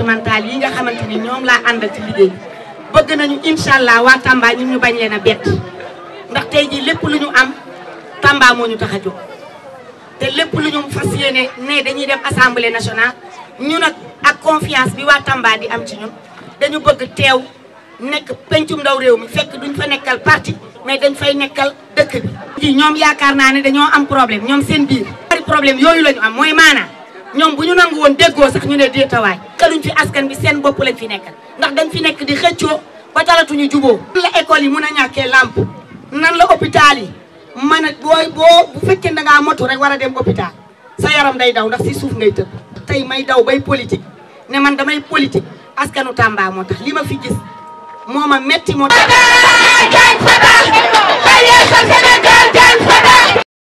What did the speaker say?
départemental yi nga xamante ni ñoom laa àndal ci liggéey bëgg nañu incha allah waa Tamba ñun ñu bañ leen a bett ndax tey jii lépp lu ñu am Tamba moo ñu tax a jóg te lépp lu ñu fas yéene ne dañuy dem assemblée nationale ñu nag ak confiance bi waa Tamba di am ci ñun dañu bëgg teew nekk pencum ndaw réew mi fekk duñ fa nekkal parti mais dañ fay nekkal dëkk bi. ji ñoom yaakaar naa ne dañoo am problème ñoom seen biir. bari problème yooyu la ñu am mooy maanaam ñoom bu ñu nangu woon déggoo sax ñu ne déetawaay. kaluñ fi askan bi seen bopp lañ fi nekkal ndax dañ fi nekk di xëccoo ba talatuñu juboo nan la école yi mun a ñàkkee làmp nan la hôpital yi mën a booy boo bu fekkee da ngaa motu rek war a dem hôpital sa yaram day daw ndax si suuf ngay tëb. tey may daw bay politique ne man damay politique askanu Tamba moo tax li ma fi gis moo ma metti moo tax.